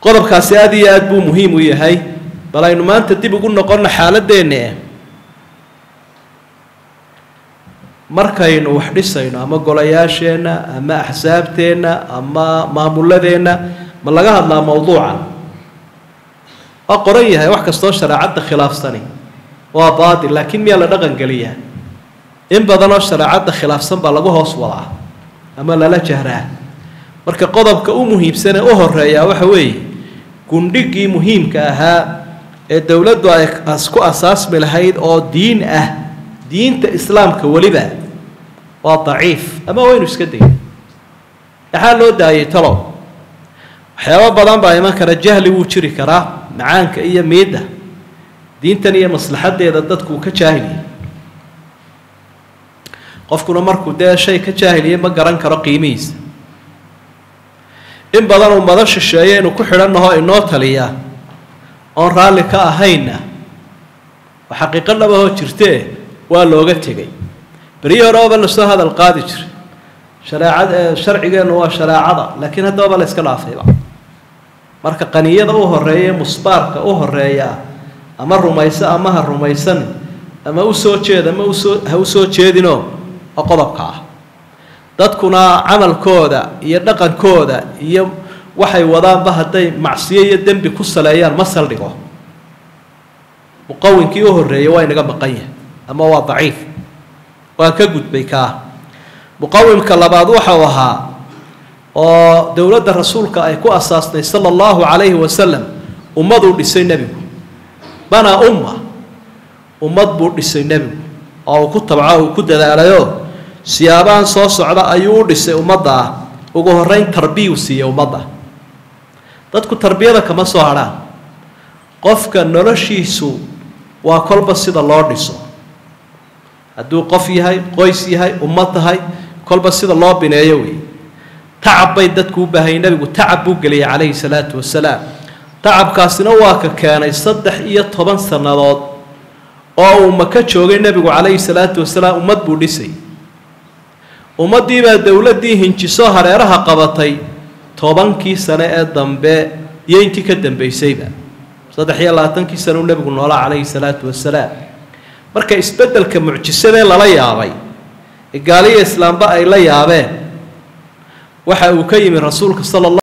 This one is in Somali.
qodobkaasi aada iyo aada buu muhiim u yahay bal aynu maanta dib ugu noqonno xaaladdeenne markaynu wax dhisayno ama golayaasheenna ama axsaabteenna ama maamuladeenna ma laga hadlaa mawduucan waa qoran yahay wax kastoo shareecadda khilaafsani waa baatil laakiin miyaa la dhaqan geliyaa in badanoo shareecadda khilaafsan baa lagu hoos wadaa ama lala jahraa marka qodobka u muhiimsanee u horeeyaa waxa weeye gundhigii muhiimka ahaa ee dowladdu ay ku asaasmi lahayd oo diin ah diinta islaamka weliba waa daciif ama waynu iska dayay maxaa loo daayay talow waxyaabo badan baa iman kara jahli wuu jiri karaa macaanka iyo miidda diintan iyo maslaxaddeeda dadku ka jaahiliye qofkuna markuu dee shay ka jaahiliye ma garan karo qiimihiisa in badan ummado shisheeye inuu ku xidhannaho inoo taliya oon raalli ka ahaynna oo xaqiiqo dhabahoo jirtee waa looga tegay beryihii hore oba lasoo hadal qaadi jiray shareecad sharcigeennu waa shareecada laakiin haddaba la iska dhaafayba marka qaniyada u horeeya ee musbaarka u horeeya ama rumayso ama ha rumaysan ama u soo jeed ama usoo ha u soo jeedinoo oo qodobka ah dadkuna camalkooda iyo dhaqankooda iyo waxay wadaanba hadday macsiyo iyo dembi ku saleeyaan ma saldhigo muqawinkii u horreeyay waa inaga maqan yahay ama waa daciif waa ka gudbay kaa muqawimka labaad waxau ahaa oo dowladda rasuulka ay ku asaasnay sala allahu calayhi wasalam ummaduu dhisay nebigu banaa umma ummad buu dhisay nebigu oo uu ku tabco uu ku dadaalayoo siyaabahan soo socda ayuu u dhisay ummadda ah ugu horreyn tarbiyuu siiyey ummadda dadku tarbiyada kama soo hadhaan qofka noloshiisu waa kolba sida loo dhiso hadduu qof yahay qoys yahay ummad tahay kolba sida loo bineeyo wey tacab bay dadku u baahayay nebigu tacab buu geliyay calayhi salaatu wasalaam tacabkaasina waa ka keenay saddex iyo toban sannadood oo uu maka joogay nebigu calayhi salaatu wasalaam ummad buu dhisay ummaddiibaa dowladdii hinjisoo hareeraha qabatay tobankii sane ee dambe iyo intii ka dambaysayba saddex iyo labaatankii sane uu nebigu noolaa calayhi salaatu wasalaam marka isbeddelka mucjisadee lala yaabay ee gaaliya islaamba ay la yaabeen waxa uu ka yimi rasuulka sala